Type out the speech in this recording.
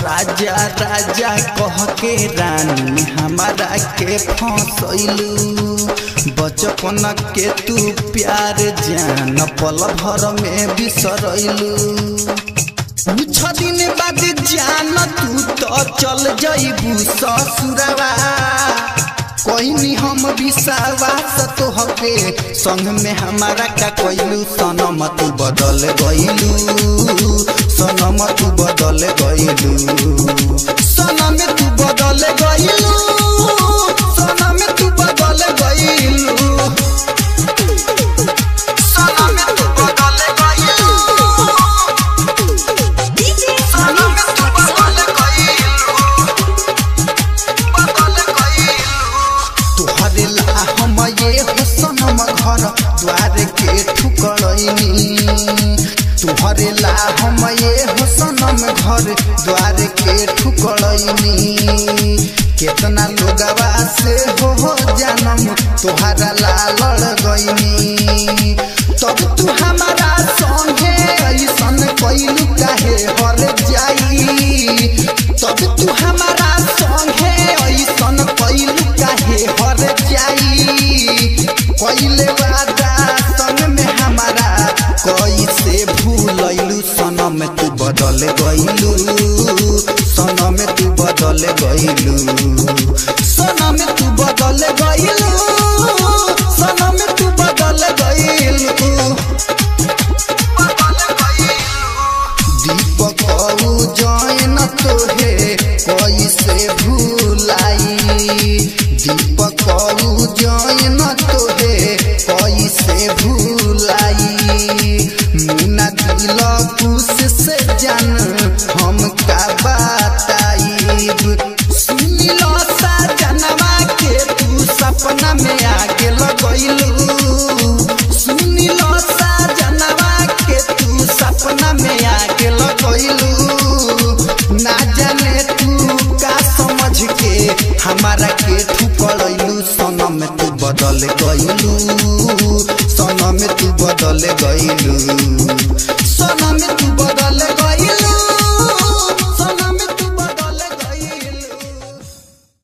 राजा राजा कह के रानी हमारा के फसैलू बचपन के तू प्यार जान पल भर में बिसरैलू कुछ दिन बाद जान तू तो चल जइबू ससुरवा कोई हम विश्वास तो हके संग में हमारा का कोइलू सनम तू बदल गइलू सनम तू बदल गइलू सनम तू बदल गइलू सनम तू बदल गइलू सनम तू बदल गइलू DJ सनम तू बदल गइलू बदल गइलू तोहरे ला हम ये हुसनम घर द्वार के ठुकरैनी तोहरे ला हम ये हुसनम घर द्वार के ठुकरैनी केतना लोगवा से हो हो जानम तोहरा ला लड़ गईनी तब तू हमारा संगे ऐसन कैलू काहे हर जाई तब तू हमारा संगे ऐसन कैलू काहे हर जाई कैले वादा संग में हमारा कैसे भूलैलू सनम तू बदल गइलू सनम तू बदल गइलू सनम तू बदल गइलू सनम तू बदल गइलू दीपक जैन तोहे कैसे भूलाई दीपक जैन तोहे कैसे भूलाई मुना दिल खुश से जान हम का बताइब सुनिल सा जनवा के तू सपना में आगे लगैलू सुनिल सा जनवा के तू सपना में आगे लगैलू ना जाने तू का समझ के हमारा के ठुकरैलू सनम तू बदल गइलू सनम तू बदल गइलू